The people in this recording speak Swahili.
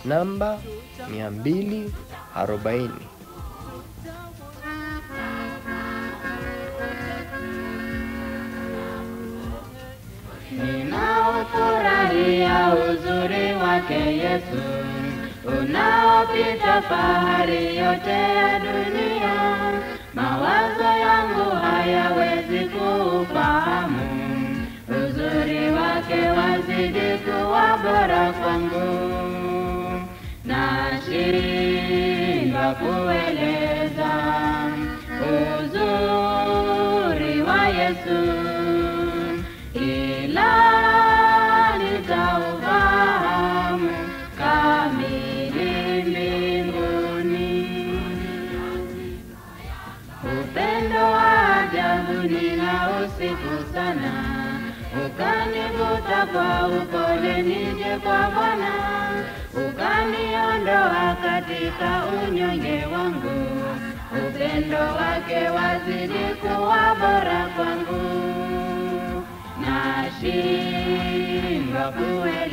namba 240. Ninaufurahia uzuri wake Yesu unaopita fahari yote ya dunia. Mawazo yangu hayawezi kuufahamu uzuri wake, wazidi kuwa bora kwangu. Nashindwa kueleza uzuri wa Yesu ila nitaufahamu kamili mbinguni. Upendo wa ajabu ninausifu sana, ukanivuta kwa upole nije kwa Bwana, ukaniondoa katika unyonge wangu. Upendo wake wazidi kuwa bora kwangu nashindwa kuwe